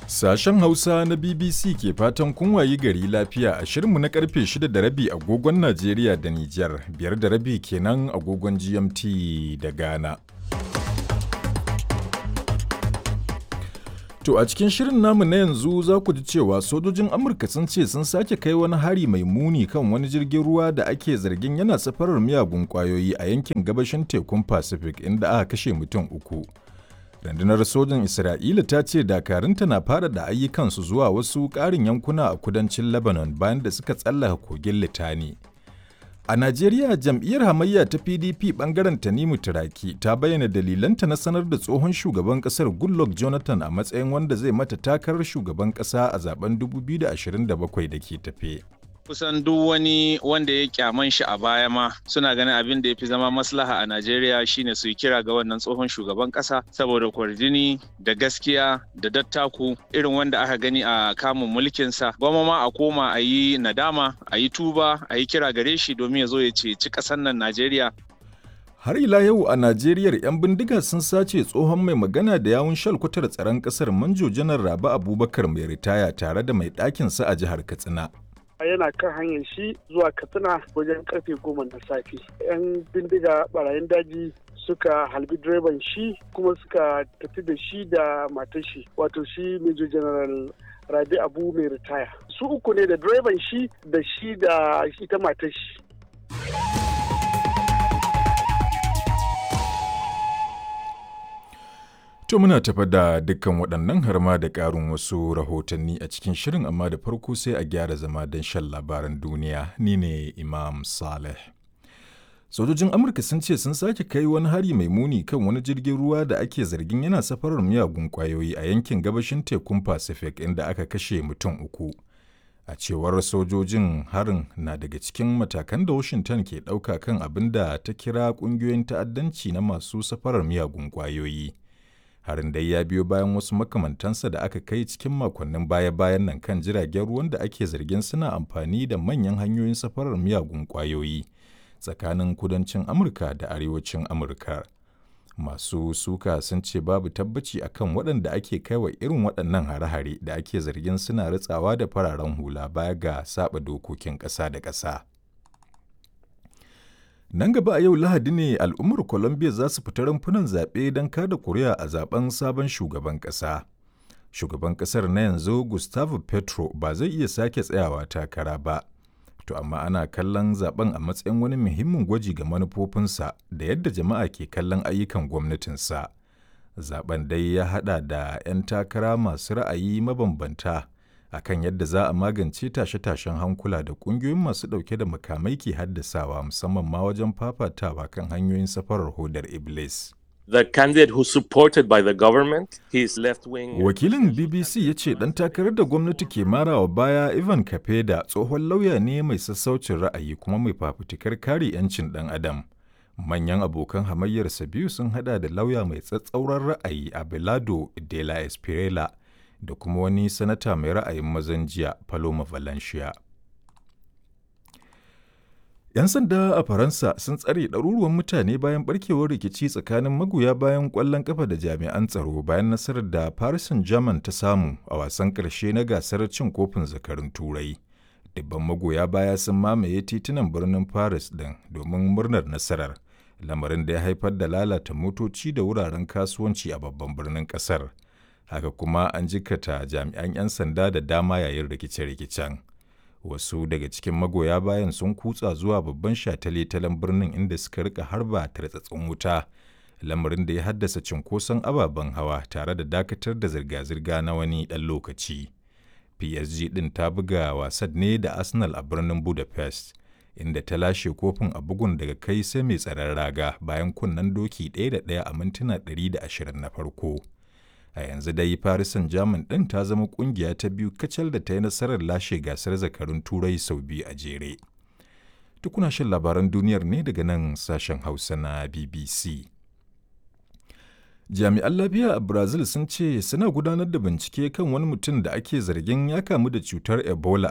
Sashen Hausa na BBC ke fatan kun wayi gari lafiya a shirinmu na karfe 6 da rabi agogon Najeriya da Nijar, biyar da rabi kenan agogon GMT da Ghana. To a cikin shirin namu na yanzu za ku ji cewa sojojin Amurka sun ce sun sake kai wani hari mai muni kan wani jirgin ruwa da ake zargin yana safarar miyagun kwayoyi a yankin gabashin tekun Pacific inda aka kashe mutum uku. Rundunar sojin Isra'ila ta ce dakarunta na fara da ayyukansu zuwa wasu ƙarin yankuna a kudancin Lebanon bayan da suka tsallaka kogin Litani. A Najeriya jam'iyyar hamayya ta PDP bangaren Tanimu Turaki ta bayyana dalilanta na sanar da tsohon shugaban kasar Goodluck Jonathan a matsayin wanda zai mata takarar shugaban kasa a zaben 2027 da ke tafe. kusan duk wani wanda ya kyaman shi a baya ma suna ganin abin da ya fi zama maslaha a Najeriya shine su yi kira ga wannan tsohon shugaban kasa saboda kwarjini da gaskiya da dattaku irin wanda aka gani a kamun mulkinsa gwamma ma a koma a yi nadama a yi tuba a yi kira gare shi domin ya zo ya ceci ƙasar nan Najeriya Har ila yau a Najeriya 'yan bindiga sun sace tsohon mai magana da yawun shalkwatar tsaron ƙasar Manjo Janar Rabi Abubakar mai ritaya tare da mai ɗakinsa a jihar Katsina. yana kan hanyar shi zuwa katsina wajen karfe goma na safe yan bindiga barayin daji suka halbi direban shi kuma suka tafi da shi da matar shi wato shi major general rabi abu mai ritaya su uku ne da direban shi da shi da ita matar shi To muna tafa da dukkan waɗannan har ma da ƙarin wasu rahotanni a cikin shirin amma da farko sai a gyara zama don shan labaran duniya ni ne Imam Saleh. Sojojin Amurka sun ce sun sake kai wani hari mai muni kan wani jirgin ruwa da ake zargin yana safarar miyagun ƙwayoyi a yankin gabashin tekun Pacific inda aka kashe mutum uku. A cewar sojojin harin na daga cikin matakan da Washington ke ɗauka kan abin da ta kira ƙungiyoyin ta'addanci na masu safarar miyagun ƙwayoyi. harin dai ya biyo bayan wasu makamantansa da aka kai cikin makonnin baya-bayan nan kan jiragen ruwan da ake zargin suna amfani da manyan hanyoyin safarar miyagun kwayoyi tsakanin kudancin amurka da arewacin amurka masu suka sun ce babu tabbaci akan waɗanda ake kaiwa irin waɗannan hare-hare da ake zargin suna ritsawa da fararen hula baya ga saba dokokin ƙasa da ƙasa. Nan gaba a yau Lahadi ne al'ummar Colombia za su fita rumfunan zaɓe don kada kuri'a a zaben sabon shugaban ƙasa. Shugaban ƙasar na yanzu Gustavo Petro ba zai iya sake tsayawa takara ba. To amma ana kallon zaben a matsayin wani muhimmin gwaji ga manufofinsa da yadda jama'a ke kallon ayyukan gwamnatinsa. Zaben dai ya haɗa da 'yan takara masu ra'ayi mabambanta. akan yadda za a magance tashe-tashen hankula da ƙungiyoyin masu ɗauke da makamai ke haddasawa musamman ma wajen fafatawa kan hanyoyin safarar hodar Iblis. The candidate who supported by the government, his left wing. Wakilin BBC ya ce ɗan takarar da gwamnati ke marawa baya Ivan Kapeda tsohon lauya ne mai sassaucin ra'ayi kuma mai fafutukar kare 'yancin ɗan adam. Manyan abokan hamayyarsa biyu sun hada da lauya mai tsatsauran ra'ayi Abelardo de la Espriella da kuma wani sanata mai ra'ayin mazan jiya Paloma Valencia. 'Yan sanda a Faransa sun tsare ɗaruruwan mutane bayan barkewar rikici tsakanin magoya bayan ƙwallon ƙafa da jami'an tsaro bayan nasarar da Paris Saint-Germain ta samu a wasan ƙarshe na gasar cin kofin zakarun Turai. Dubban magoya baya sun mamaye titunan birnin Paris ɗin domin murnar nasarar, lamarin da ya haifar da lalata motoci da wuraren kasuwanci a babban birnin ƙasar. haka kuma an jikata jami'an 'yan sanda da dama yayin rikice-rikicen wasu daga cikin magoya bayan sun kutsa zuwa babban shataletalen birnin inda suka rika harba tartsatsin wuta lamarin da ya haddasa cinkoson ababen hawa tare da dakatar da zirga-zirga na wani ɗan lokaci psg ɗin ta buga wasan ne da arsenal a birnin budapest inda ta lashe kofin a bugun daga kai sai mai tsaron raga bayan kunnen doki ɗaya da ɗaya a mintuna 120 na farko a yanzu dai Paris Saint-Germain ɗin ta zama ƙungiya ta biyu kacal da ta yi nasarar lashe gasar zakarun turai sau biyu a jere. Tukuna shan labaran duniyar ne daga nan sashen Hausa na BBC. Jami'an lafiya a Brazil sun ce suna gudanar da bincike kan wani mutum da ake zargin ya kamu da cutar Ebola